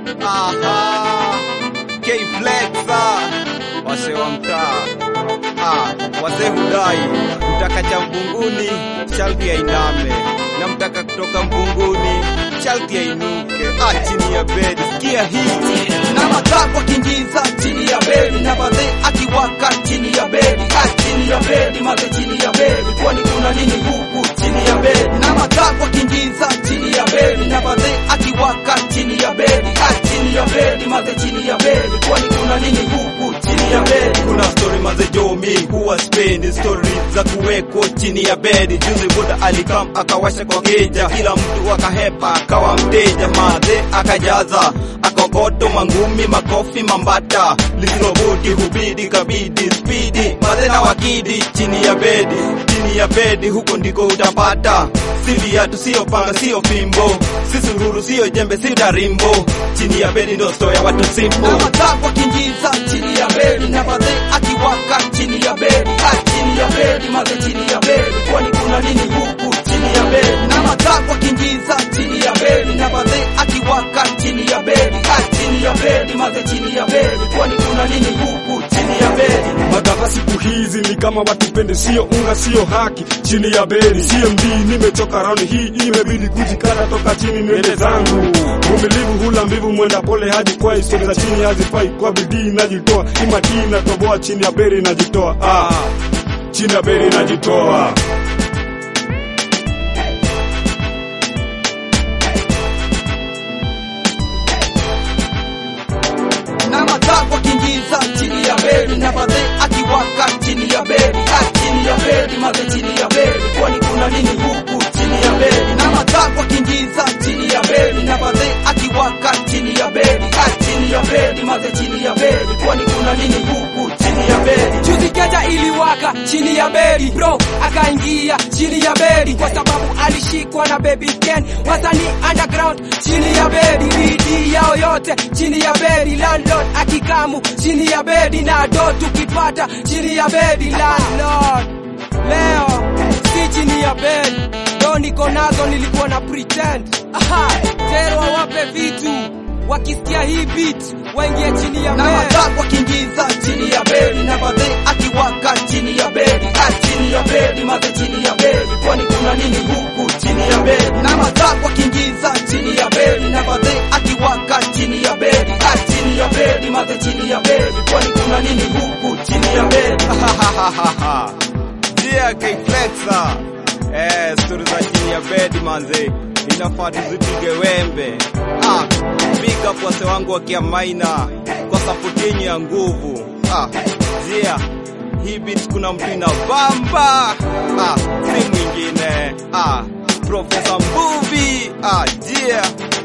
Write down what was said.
Aha. K-Flexa. Wase wa mtaa. Ah, wazee hudai mtaka cha mvunguni sharti ainame na mtaka kutoka mvunguni sharti ainuke. Ah, chini ya bedi sikia hii na matakwa kingiza chini ya bedi na badhe akiwaka chini ya bedi ah, chini ya bedi maze chini ya bedi kwani kuna nini huku chini ya bedi na matakwa kingiza chini ya bedi na badhe akiwaka chini ya bedi ah, chini ya bedi maze chini ya bedi kwani kuna nini huku chini ya bedi kuna story mazejomi huwa spendi story za kuweko chini ya bedi juzi buda alikam akawasha kwa keja kila mtu akahepa akawa mteja madhe akajaza akokoto mangumi makofi mambata lisilobudi hubidi kabidi spidi madhe na wakidi chini ya bedi chini ya bedi huko ndiko utapata si viatu sio panga sio fimbo si sururu sio jembe si tarimbo chini ya bedi ndo sto ya watu simple na matakwa kingiza chini ya bedi na badhe akiwaka chini ya bedi ah, chini ya bedi maze chini ya bedi kwani kuna nini huku chini ya bedi na matakwa kingiza chini ya bedi na badhe akiwaka chini ya bedi ah, chini ya bedi maze chini ya bedi kwani kuna nini huku chini ya bedi Magava siku hizi ni kama watupende, sio unga, sio haki. Chini ya beli CMD, nimechoka round hii, imebidi kujikata toka chini nywele zangu. Vumilivu hula mbivu, mwenda pole hadi kwa historia za chini hazifai. Kwa bidii najitoa, imakini natoboa, chini ya beli najitoa, ah, chini ya beli najitoa. na matakwa kingiza chini ya bedi na badhe akiwaka chini ya bedi ah, chini ya bedi maze chini ya bedi kwani kuna nini huku chini ya bedi na matakwa kingiza chini ya bedi na badhe akiwaka chini ya bedi ah, chini ya bedi maze chini ya bedi kwani kuna nini huku chini ya bedi Juzi keja iliwaka chini ya bedi bro akaingia chini ya bedi kwa sababu alishikwa na baby Ken wasanii underground chini ya bedi bidii yao yote chini ya bedi landlord akikamu chini ya bedi na do tukipata chini ya bedi landlord leo si chini ya bedi do niko nazo nilikuwa na pretend aha tero wape vitu wakisikia hii beat waingie chini ya na bedi matakwa kingiza chini ya bedi na badhe akiwaka chini ya bedi ah, chini ya bedi maze chini ya bedi kwani kuna nini huku chini ya bedi na matakwa kingiza chini ya bedi na badhe akiwaka chini ya bedi ah, chini ya bedi maze chini ya bedi kwani kuna nini huku chini ya bedi Dear K-Flexa. Eh, stori za chini ya bedi manze, inafaa tuzipige wembe. Ah, big up wase wangu wa Kiamaina kwa support yenyu ya nguvu. Ah, Dear, hii beat kuna mtu ina bamba. Ah, si mwingine. Ah, Professor Mbuvi. Ah, Dear.